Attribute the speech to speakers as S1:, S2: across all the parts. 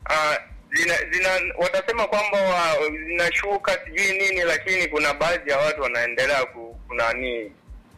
S1: ah, zina, zina watasema kwamba wa- zinashuka sijui nini, lakini kuna baadhi ya watu wanaendelea ku, kunani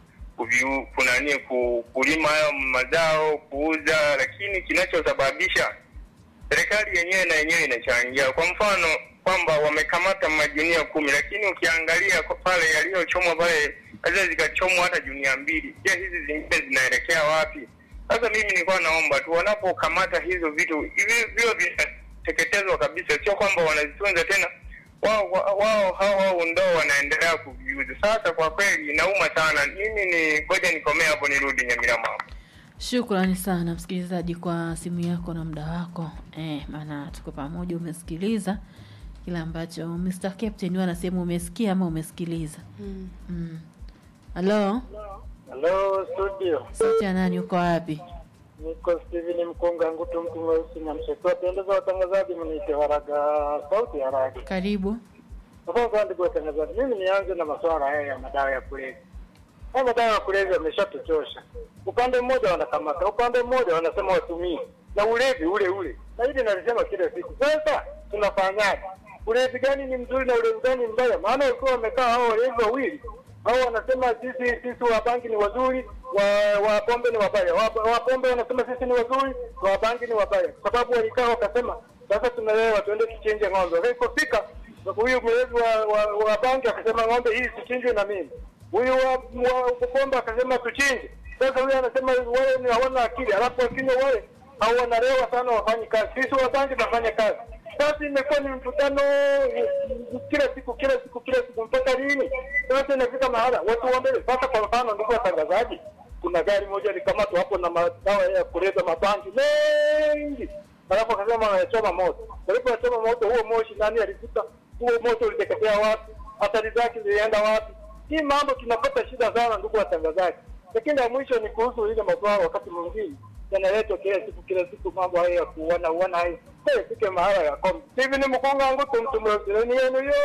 S1: kuviu, kunani ku, kulima hayo mazao kuuza, lakini kinachosababisha serikali yenyewe na yenyewe inachangia. Kwa mfano kwamba wamekamata majunia kumi, lakini ukiangalia kwa pale yaliyochomwa pale naweza zikachomwa hata junia mbili. Je, hizi zingine zinaelekea wapi? Sasa mimi nilikuwa naomba tu wanapokamata hizo vitu hivi vio vinateketezwa kabisa, sio kwamba wanazitunza tena wao wao wao hao hao ndo wanaendelea kuviuza. Sasa kwa kweli inauma sana. Mimi ni ngoja nikomee hapo, nirudi Nyamirama hapo.
S2: Shukrani sana msikilizaji kwa simu yako na muda wako eh, maana tuko pamoja. Umesikiliza kile ambacho Mr. Captain huwa anasema umesikia ama umesikiliza?
S3: Mm.
S2: Mm. Halo,
S4: Halo studio,
S2: sauti ya nani? Uko wapi?
S4: niko Steven Mkunga Ngutu, mtu mweusi na mshekiwa. Pendeza watangazaji, mniite Waraga, sauti ya Raga.
S2: Karibu.
S4: Sasa ndugu watangazaji, mimi nianze na masuala haya ya madawa ya kulevya. Haya madawa ya kulevya yameshatuchosha. Upande mmoja wanakamata, upande mmoja wanasema watumii, na ulevi ule ule, na hili nalisema kila siku. Sasa tunafanyaje? Ulevi gani ni mzuri na ulevi gani ni mbaya? Maana walikuwa wamekaa hao walevi wawili hao wanasema sisi sisi wa banki ni wazuri, wa wa pombe ni wabaya. Wa, wa pombe wanasema sisi ni wazuri, wa banki ni wabaya, kwa sababu walikaa wakasema sasa tunalewa, tuende tuchinje ng'ombe. Ilipofika huyu mlevi wa, wa, wa banki akasema ng'ombe hii sichinjwe na mimi, huyu wa, wa pombe akasema tuchinje. Sasa huyu anasema wale ni hawana akili, alafu wakinywa wale au wanalewa sana, wafanyi kazi. Sisi wa banki tunafanya kazi. Sasa imekuwa ni mvutano eh, kila siku kila siku kila siku, mpaka lini? Sasa inafika mahala watu waombe. Sasa kwa mfano, ndugu watangazaji, kuna gari moja likamatwa hapo na madawa ya kuleta mabangi mengi, alafu akasema wanachoma moto. Walipochoma moto, huo moshi nani alivuta huo moto? Uliteketea wapi? Athari zake zilienda wapi? Hii mambo tunapata shida sana, ndugu watangazaji. Lakini la mwisho ni kuhusu ile masuala, wakati mwingine yanaletwa kila siku kila siku, mambo haya ya kuona uona hayo Hey, fike mahala ya kombe. Hivi ni mkonga wangu tumtumwezeni yenu yo.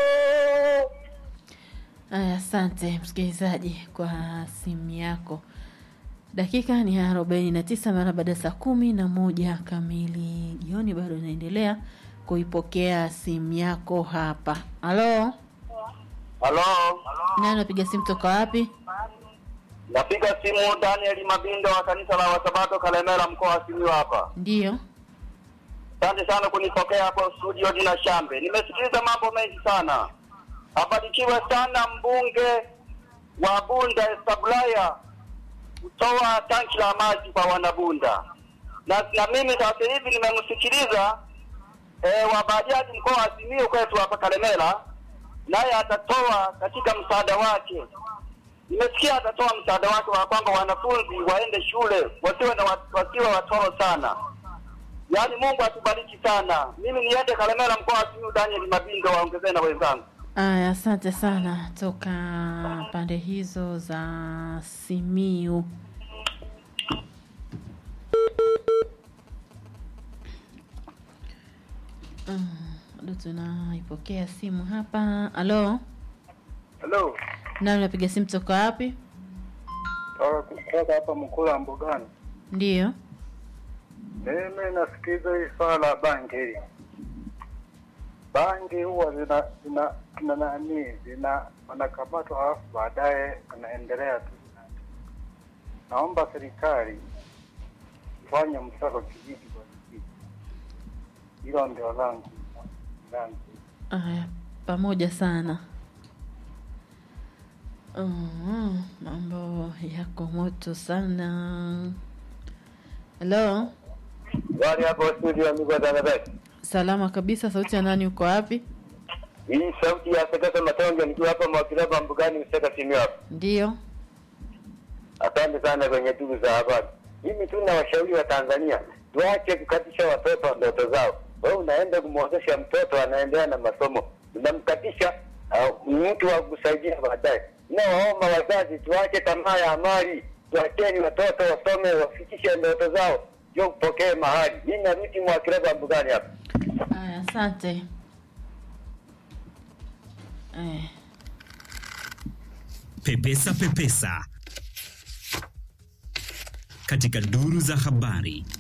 S2: Aya, asante msikilizaji kwa simu yako. Dakika ni arobaini na tisa mara baada ya saa kumi na moja kamili jioni. Bado inaendelea kuipokea simu yako hapa. Halo,
S5: Halo,
S2: nani napiga simu toka wapi?
S5: napiga simu Daniel Mabindo wa kanisa la Wasabato Kalemera, mkoa wa Simiyu hapa.
S2: Ndiyo.
S5: Asante sana kunipokea hapo studio Dina Shambe. Nimesikiliza mambo mengi sana. Abarikiwe sana mbunge wa Bunda Establaya kutoa tanki la maji kwa wanabunda, na, na mimi sasa hivi nimemsikiliza eh, wa bajaji mkoa wa Simiyu kwetu hapa Kalemera, naye atatoa katika msaada wake nimesikia atatoa msaada wake wa kwamba wanafunzi waende shule wasiwe na wat- wasiwe watoro sana. Yaani Mungu atubariki sana. Mimi niende Kalemera mkoa wa Simiyu, Daniel Mabindo waongezee na wenzangu.
S2: Aya, asante sana toka pande hizo za Simiu. Mm, Bado tunaipokea simu hapa. Halo,
S4: Hello.
S2: nani unapiga simu toka wapi?
S4: Kutoka hapa Mkula Mbugani.
S2: Ndiyo.
S4: Mimi nasikiza hii swala la bangi hili. Bangi huwa zina zina zina nani zina wanakamatwa halafu baadaye wanaendelea tu. Naomba serikali ifanye msako kijiji kwa kijiji. Hilo ndio langu langu.
S2: Aya, pamoja sana. Mm, mambo yako moto sana. Halo,
S5: Wale hapo studio ndugu watangazaji.
S2: salama kabisa. Sauti ya nani? Uko wapi?
S5: Hii sauti ya Sekesa Matonge nikiwa hapa Mwakilaba Mbugani Mseka Simiyu hapa.
S2: Ndiyo.
S5: Asante sana kwenye tugu za habari. Mimi tu na washauri wa Tanzania tuache kukatisha watoto ndoto zao. Wewe unaenda kumwozesha mtoto anaendelea na masomo, unamkatisha uh, mtu wa kusaidia baadaye. Nawaomba wazazi tuache tamaa ya mali, tuacheni watoto wasome, wafikishe ndoto zao, ndio kupokee mahali. Mimi narudi Mwakilaba Mbugani hapa.
S2: Aya, asante. Eh,
S6: Pepesa Pepesa katika duru za habari.